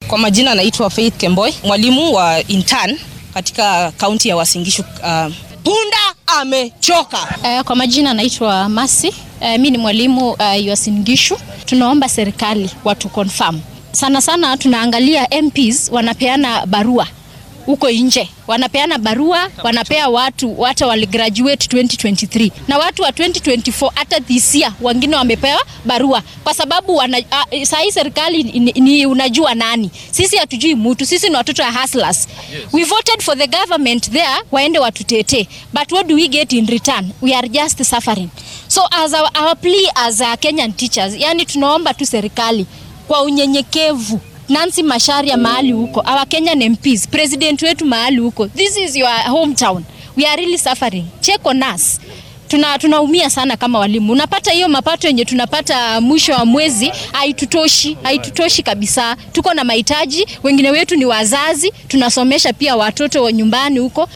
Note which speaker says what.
Speaker 1: Kwa majina naitwa Faith Kemboi, mwalimu wa intern katika kaunti ya Uasin Gishu. Uh, punda amechoka.
Speaker 2: Uh, kwa majina naitwa Masi. Uh, mi ni mwalimu uh, Uasin Gishu. Tunaomba serikali watu confirm sana sana, tunaangalia MPs wanapeana barua huko nje, wanapeana barua, wanapea watu hata waligraduate 2023 na watu wa 2024 hata this year wengine wamepewa barua kwa sababu wana, uh, saa hii serikali ni, ni unajua nani, sisi hatujui mtu, sisi ni watoto wa hustlers. Yes. We voted for the government there waende watutetee, but what do we get in return? We are just suffering. So as our, our plea as a Kenyan teachers, yani tunaomba tu serikali kwa unyenyekevu Nancy Masharia mahali huko, our Kenyan MPs, president wetu mahali huko. This is your hometown. We are really suffering. Check on us. Tuna tunaumia sana kama walimu. Unapata hiyo mapato yenye tunapata mwisho wa mwezi haitutoshi, haitutoshi kabisa. Tuko na mahitaji, wengine wetu ni wazazi, tunasomesha pia watoto wa nyumbani huko.